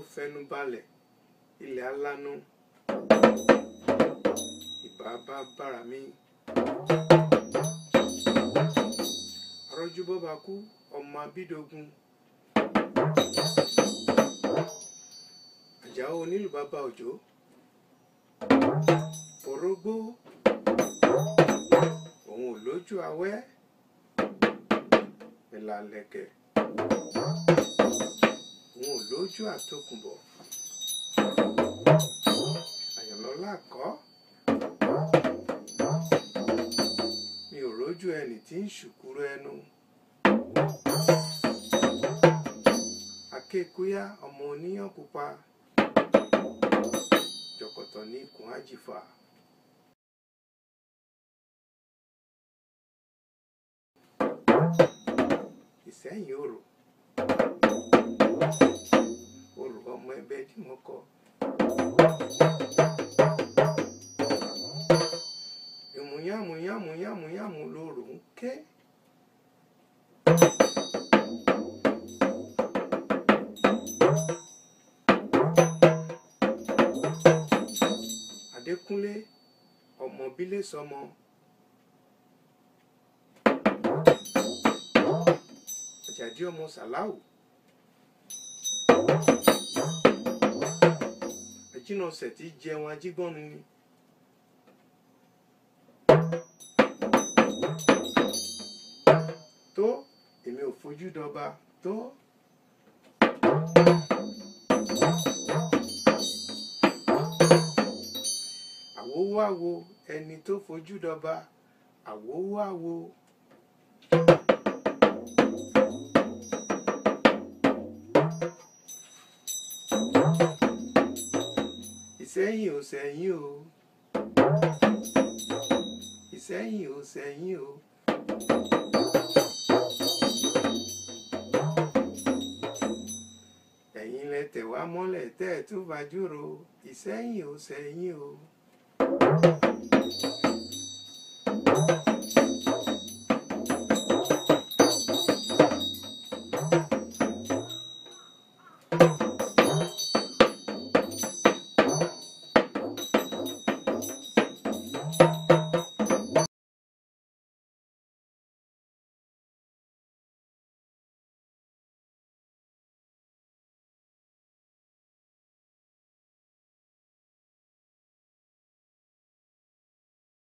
fẹnu balẹ̀ ilẹ̀ alánú ìbá bá bára mi. arọ́jú bọ́ba kú ọmọ abídógún àjàó onílù bàbá òjò orógbó òun ò lójú awẹ́ ìlàlẹ̀kẹ̀ òun ò lójú àtòkùnbọ̀ àyànlọ́lá kọ́ mi ò rójú ẹni tí ń ṣùkúrú ẹnu akékúyá ọmọ oníyàn pupa jọ̀kọ̀tọ̀ ní ikùn àjìfà. ìsẹ́yìn òrò òrò ọmọ ẹgbẹ́ tí mo kọ. ìmùyàmùyàmùyàmùyàmù lòrò ń ké. adékúnlé ọmọ bílẹ̀ sọmọ. àjàdí ọmọ sàláwù. àjínàṣẹ̀ tí jẹun ajígbọ́nu ni. tó èmi ò fojú dọba tó. àwòwò àwo ẹni tó fojú dọba àwòwò àwo. ìsẹ́yìn ò sẹ́yìn o ìsẹ́yìn ò sẹ́yìn o. ẹ̀yin lẹ tẹ̀ wá mọ́lẹ̀ tẹ́ ẹ̀ tún fajúro ìsẹ́yìn ò sẹ́yìn o.